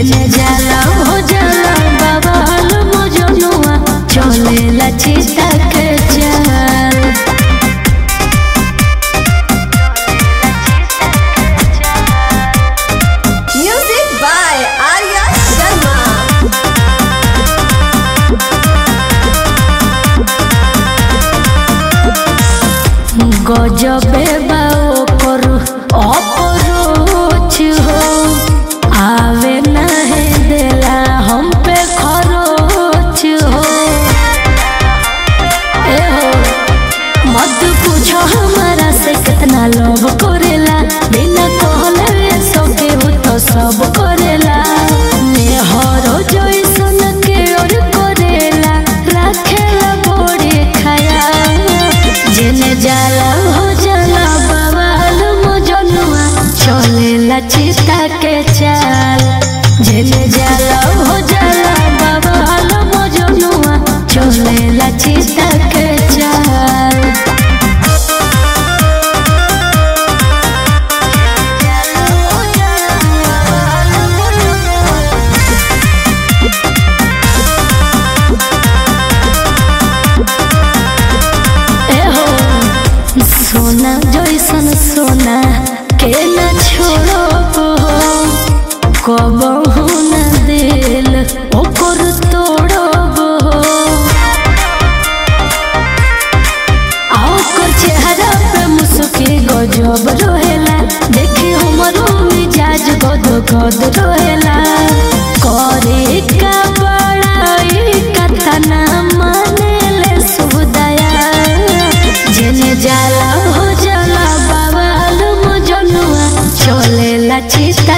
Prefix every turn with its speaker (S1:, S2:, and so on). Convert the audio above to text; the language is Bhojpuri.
S1: जेने जाला हो जाला बवाल मजनुआ चलेला चिता के चाल
S2: Music by Arya Sharma.
S1: गजबे बाओ पर अपरोच हो आवे नहे देला हम पे खरोच हो ए हो मत पूछो हमारा से कितना लोभ करेला बिना कहले सब केहू तो सब करेला मेहरो जैसन के और करेला राखेला बड़े खयाल जेने जाला हो जाला बवाल मजनुआ चलेला चिता के चाल जेने जाला हो जाला बवाल मजनुआ चलेला चिता के चाल एहो सोना जैसन सोना के न छोड़ो कबहू न दिल ओकर तोड़ब आ ओकर चेहरा पे मुस्की गजब रहेला देखी हमरो मिजाज गद गद रहेला करे का बड़ाई कतना मानेले सुदया जेने जाला हो जाला बवाल मजनुआ चलेला चिता